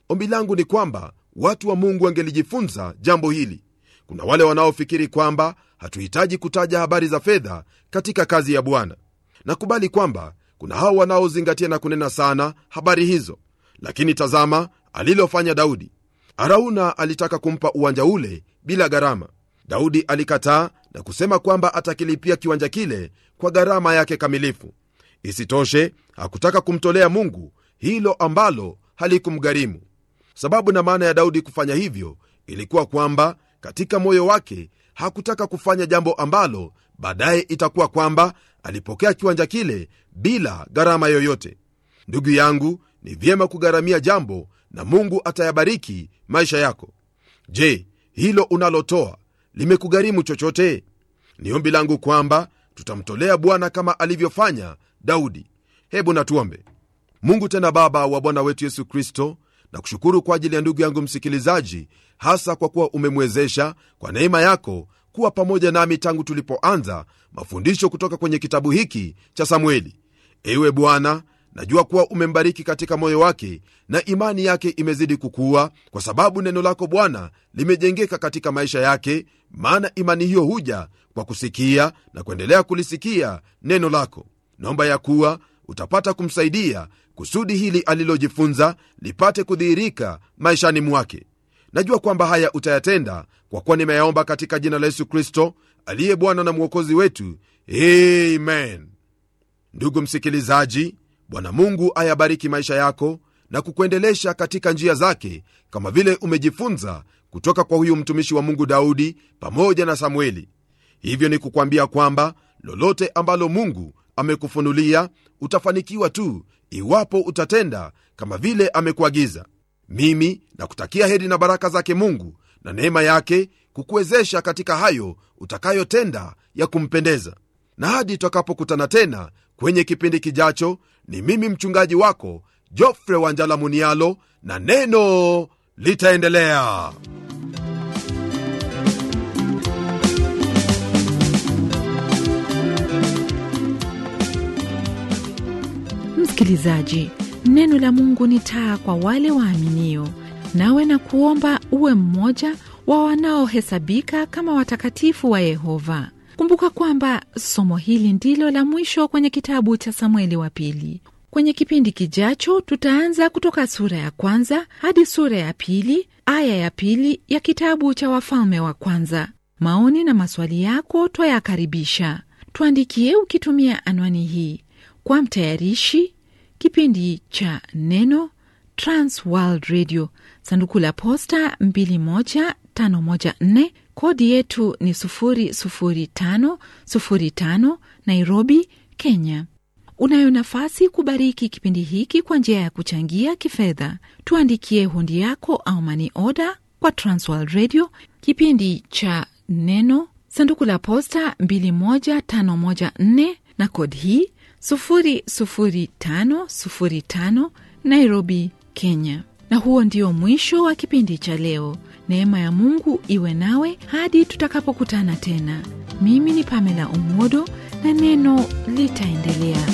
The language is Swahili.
ombi langu ni kwamba watu wa mungu wangelijifunza jambo hili kuna wale wanaofikiri kwamba hatuhitaji kutaja habari za fedha katika kazi ya bwana nakubali kwamba kuna hao wanaozingatia na kunena sana habari hizo lakini tazama alilofanya daudi arauna alitaka kumpa uwanja ule bila gharama daudi alikataa na kusema kwamba atakilipia kiwanja kile kwa gharama yake kamilifu isitoshe hakutaka kumtolea mungu hilo ambalo halikumgharimu sababu na maana ya daudi kufanya hivyo ilikuwa kwamba katika moyo wake hakutaka kufanya jambo ambalo baadaye itakuwa kwamba alipokea kiwanja kile bila gharama yoyote ndugu yangu ni vyema kugharamia jambo na mungu atayabariki maisha yako je hilo unalotoa limekugharimu chochote ni ombi langu kwamba tutamtolea bwana kama alivyofanya daudi hebu natuombe mungu tena baba wa bwana wetu yesu kristo na kushukuru kwa ajili ya ndugu yangu msikilizaji hasa kwa kuwa umemwezesha kwa neema yako kuwa pamoja nami tangu tulipoanza mafundisho kutoka kwenye kitabu hiki cha samueli ewe bwana najua kuwa umembariki katika moyo wake na imani yake imezidi kukua kwa sababu neno lako bwana limejengeka katika maisha yake maana imani hiyo huja kwa kusikia na kuendelea kulisikia neno lako naomba ya kuwa utapata kumsaidia kusudi hili alilojifunza lipate kudhihirika maishani mwake najua kwamba haya utayatenda kwa kuwa nimeyaomba katika jina la yesu kristo aliye bwana na mwokozi wetu amen ndugu msikilizaji bwana mungu ayabariki maisha yako na kukuendelesha katika njia zake kama vile umejifunza kutoka kwa huyu mtumishi wa mungu daudi pamoja na samueli hivyo ni kukwambia kwamba lolote ambalo mungu amekufunulia utafanikiwa tu iwapo utatenda kama vile amekuagiza mimi nakutakia heri na baraka zake mungu na neema yake kukuwezesha katika hayo utakayotenda ya kumpendeza na hadi tutakapokutana tena kwenye kipindi kijacho ni mimi mchungaji wako jofre wanjala munialo na neno litaendelea msikilizaji neno la mungu ni taa kwa wale waaminio nawe na kuomba uwe mmoja wa wanaohesabika kama watakatifu wa yehova kumbuka kwamba somo hili ndilo la mwisho kwenye kitabu cha samueli wa pili kwenye kipindi kijacho tutaanza kutoka sura ya kwanza hadi sura ya pili aya ya pili ya kitabu cha wafalme wa kwanza maoni na maswali yako twayakaribisha tuandikie ukitumia anwani hii kwa mtayarishi kipindi cha neno transworld radio sanduku la posta 21514 kodi yetu ni 00505 nairobi kenya unayo nafasi kubariki kipindi hiki kwa njia ya kuchangia kifedha tuandikie hundi yako au mani oda kwa transworld radio kipindi cha neno sanduku la posta 21514 na kodi hii 00505 nairobi kenya na huo ndio mwisho wa kipindi cha leo neema ya mungu iwe nawe hadi tutakapokutana tena mimi ni pamela umodo na neno litaendelea